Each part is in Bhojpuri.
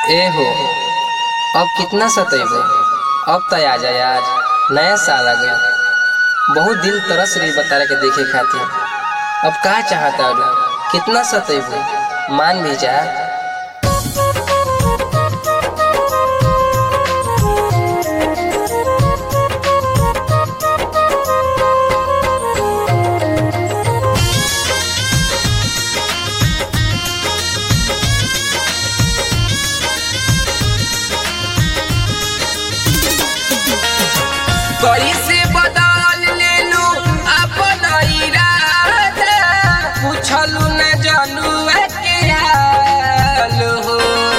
ए हो अब कितना सतैबो अब त आ जा यार नया साल आ गया बहुत दिल तरस रही बतारा के देखे खातिर अब का चाहता रू कितना सतैबो मान भी जा कैसे बदल लेलू अपन इरादा पूछलू न जानू के हाल हो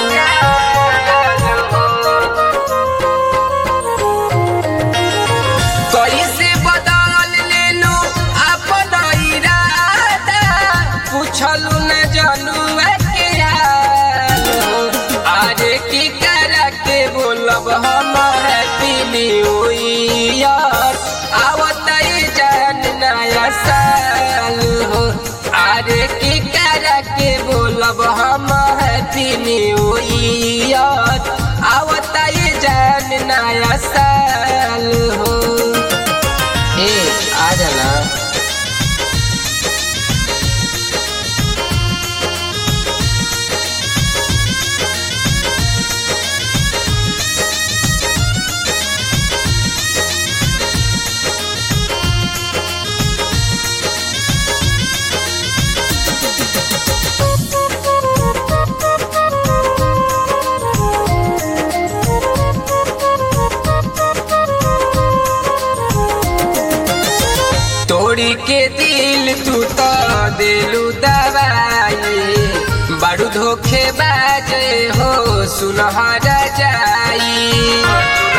कैसे बदल लेलू अपन इरादा पूछलू न जानू के हाल हो आरे की कर के बोलब हम हैप्पी न्यू ईयर आवत जान नया साल हो आरे की कर के बोलब हम हैप्पी न्यू ईयर आवत जान नया साल हो ए आ जाना तोड़ी के दिल तू तो दिलू दवाई बड़ू धोखे बाजे हो सुनहरा जाई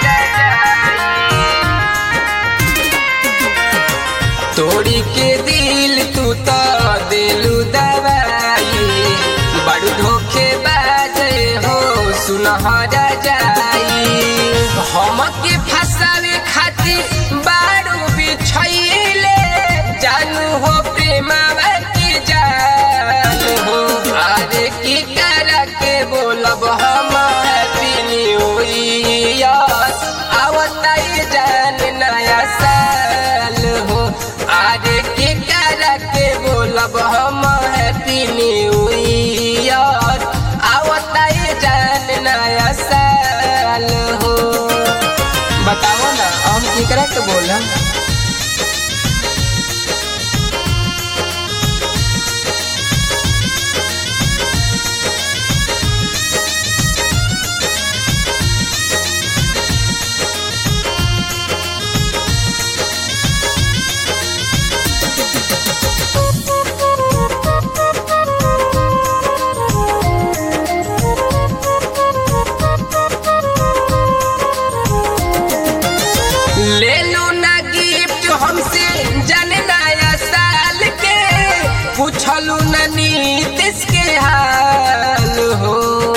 तोड़ी के दिल तू तो दिलू दवाई बड़ू धोखे बाजे हो सुनहरा जाई हम के फसावे खातिर बारू बिछैले जानू हो प्रेमावा की जान हो आरे की कर के बोलब हम हैप्पी न्यू ईयर आवताई जान नया साल हो आरे की कर के बोलब हम हैप्पी न्यू ईयर आवताई जान नया साल हो बताओ ना हम केकरा के बोलम ले लो ना गिफ्ट हमसे जन नया साल के पूछलू ना नीतीश के हाल हो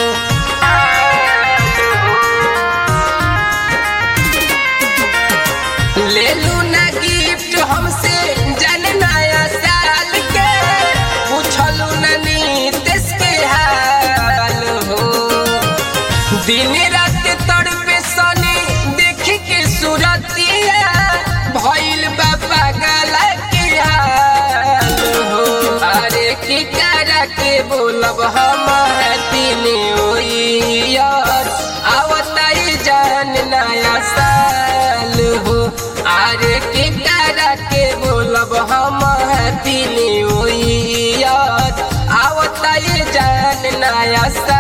ले लो ना गिफ्ट हमसे जन नया साल के पूछलू ना नीतीश के हाल हो दिन रात तड़पे सने देख के सूरतिया भइल बा पागल के हाल हो अरे की करा के बोलब हम हैप्पी न्यू ईयर आवताई जान नया साल हो अरे की करा के बोलब हम हैप्पी न्यू ईयर आवताई जान नया साल